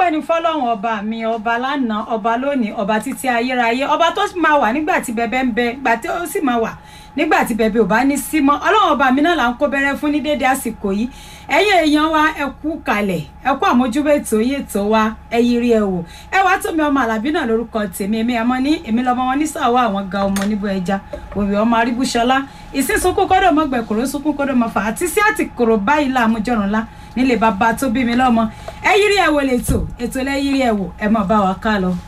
ọpẹ́ ni fọ́lọ́run ọba mi ọba lánàá ọba lónìí ọba títí ayérayé ọba tó máa wà nígbà tí bẹbẹ ń bẹ gbà tí ó sì máa wà nígbà tí bẹbẹ ò bá ní sí mọ́ ọlọ́run ọba mi náà là ń kó bẹ̀rẹ̀ fún ní déédéé àsìkò yìí ẹ̀yin èèyàn wa ẹ kú kalẹ̀ ẹ kú àmójúbẹ ètò yìí ètò wa ẹ yiri ẹ wò ẹ wá tómi ọmọ àlàbí náà lórúkọ tèmi èmi àmọ́ ní èmi lọmọ wọn ní sàwọ àwọn ga ọmọ níbo ẹja òbí ọmọ aríbúṣọlá ìsínsúnkún kọdọ mọ gbẹkùrú sunkún kọdọ mọ fà àti sí àtìkòrò báyìí láàmújọrùn lá nílé bàbá tó bí mi lọ́mọ ẹ yiri ẹ wò lẹ́tọ̀ ètò lẹ yiri ẹ wò ẹ mọ̀ bá wa ká lọ.